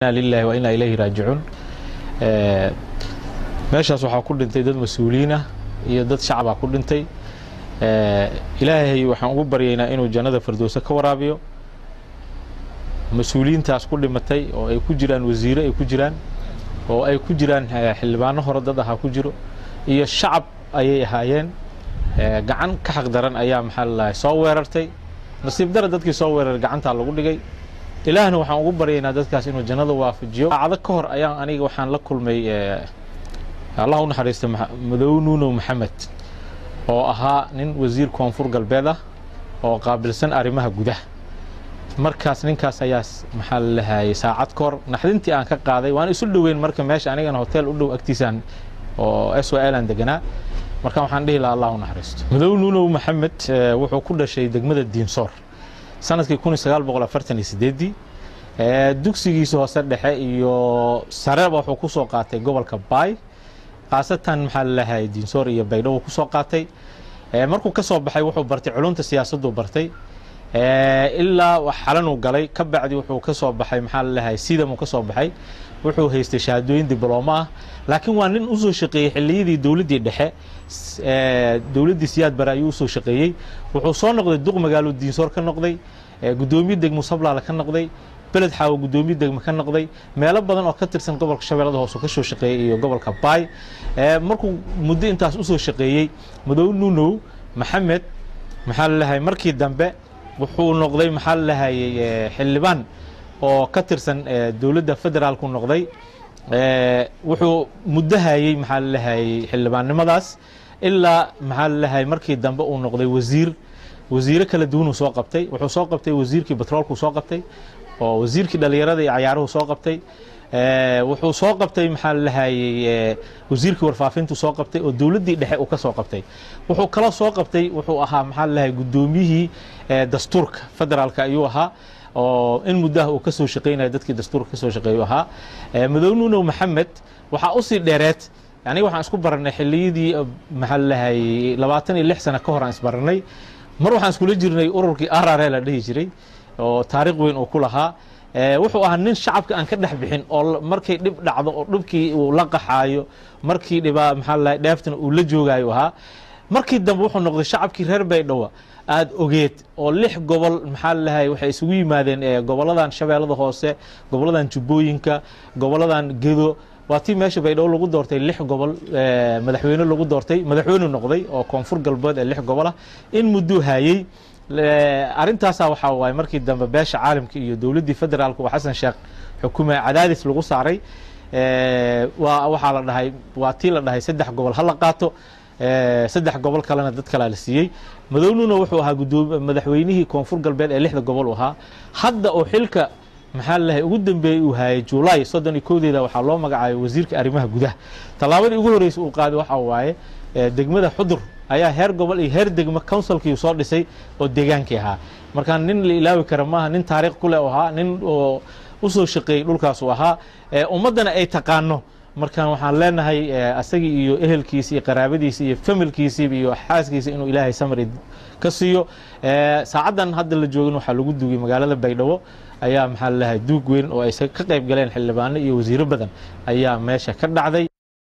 lilahi wa inaa ilayhi raajicuun meeshaas waxaa ku dhintay dad mas-uuliyiin ah iyo dad shacabaa ku dhintay ilaahay waxaan ugu baryaynaa inuu jannada firdowse ka waraabiyo mas-uuliyiintaas ku dhimatay oo ay ku jiraan wasiire ay ku jiraan oo ay ku jiraan xildhibaano hore dad ahaa ku jiro iyo shacab ayay ahaayeen gacan ka xaq daran ayaa maxaa lalahay soo weerartay nasiib dara dadkii soo weeraray gacantaa lagu dhigay ilaahna waxaan ugu baryaynaa dadkaas inuu jannada waafajiyo saacado ka hor ayaan aniga waxaan la kulmay allah u naxariista madow nuunow maxamed oo ahaa nin wasiir koonfur galbeed ah oo qaabilsan arrimaha gudaha markaas ninkaas ayaa maxaa la lahayay saacad ka hor naxdintii aan ka qaaday waan isu dhoweyn marka meesha anigana hotel u dhow agtiisaan oo s o l aan deganaa marka waxaan dhihi lahaa allah u naxariisto madow nuunow maxamed wuxuu ku dhashay degmada diinsoor sanadkii kun iyo sagaal boqol afartan iyo sideeddii dugsigiisa hoose dhexe iyo sareba wuxuu ku soo qaatay gobolka baay khaasatan maxaa lalahay diinsoor iyo baydhabo ku soo qaatay markuu ka soo baxay wuxuu bartay culunta siyaasaddu bartay ilaa xalanuu galay ka bacdi wuxuu ka soo baxay maxaa lalahay sidamuu ka soo baxay wuxuu haystay shahaadooyin diblomo ah laakiin waa nin usoo shaqeeyey xilliyadii dowladdii dhexe dowladdii siyaad bare ayuu usoo shaqeeyey wuxuu soo noqday duq magaalo diinsoor ka noqday guddoomiye degmo sablaale ka noqday beled xaawo guddoomiye degmo ka noqday meelo badan oo ka tirsan gobolka shabeellada hoose ka soo shaqeeyey iyo gobolka baay markuu muddo intaas usoo shaqeeyey madow nuunow maxamed maxaa lalahay markii dambe wuxuu noqday maxaa lalahayey xildhibaan oo ka tirsan dowladda federaalku noqday wuxuu muddo hayey maxaa lalahayey xildhibaannimadaas ilaa maxaa lalahay markii dambe uu noqday wasiir wasiire kala duwanuu soo qabtay wuxuu soo qabtay wasiirkii batroolkuu soo qabtay oo wasiirkii dhalinyarada iyo cayaaruhu soo qabtay wuxuu soo qabtay maxaa lalahayey wasiirkii warfaafintu soo qabtay oo dowladdii dhexe uu ka soo qabtay wuxuu kala soo qabtay wuxuu ahaa maxaa lalahay guddoomiyihii dastuurka federaalka ayuu ahaa oo in muddaha uu ka soo shaqeynaya dadkii dastuurka ka soo shaqeeyu ahaa madow nuunow maxamed waxaa usii dheereed aniga waxaan isku baranay xilliyadii maxaa lalahay labaatan iyo lix sano ka hor aan isbaranay mar waxaan iskula jirnay ururkii arare la dhihi jiray oo taariikh weyn uu ku lahaa wuxuu ahaa nin shacabka aan ka dhex bixin oo markay dhib dhacdo oo dhibkii uu la qaxaayo markii dhibaa maxaa lalahay dheeftana uu la joogaayo ahaa markii dambe wuxuu noqday shacabkii reer baydhabo aada ogeed oo lix gobol maxaa lalahay waxay isugu yimaadeen goboladan shabeellada hoose goboladan jubbooyinka goboladan gedo waa tii meesha baydhabo lagu doortay lix gobol madaxweyne lagu doortay madaxweyne noqday oo koonfur galbeed ee lix gobol ah in mudduu haayey arrintaasa waxaa waaye markii dambe beesha caalamka iyo dowladdii federaalka oo xasan sheekh xukumay cadaadis lagu saaray waa waxaa la dhahay waa tii la dhahay saddex gobol ha la qaato saddex gobol kalena dad kalaa la siiyey madownuna wuxuu ahaa gudoomi madaxweynihii koonfur galbeed ee lixda gobol u ahaa hadda oo xilka maxaa lalahay ugu dambeeyey uu hayay julaay soddon iyo kowdeeda waxaa loo magacaabay wasiirka arrimaha gudaha tallaabadii ugu horreysay uu qaaday waxaa waaye degmada xudur ayaa heer gobol iyo heer degmo counsilkii soo dhisay oo deegaankii ahaa markaa nin la ilaawi kara maaha nin taariikh ku leh u ahaa nin oo usoo shaqeeyey dhulkaasuu ahaa ummaddana ay taqaano markaan waxaan leenahay asagii iyo ehelkiisi iyo qaraabadiisi iyo familkiisiiba iyo xaaskiisa inuu ilaahay samri ka siiyo saacaddan hadda la joogin waxaa lagu dugay magaalada baydhabo ayaa maxaa lalahay duug weyn oo ay ka qayb galeen xildhibaano iyo wasiiro badan ayaa meesha ka dhacday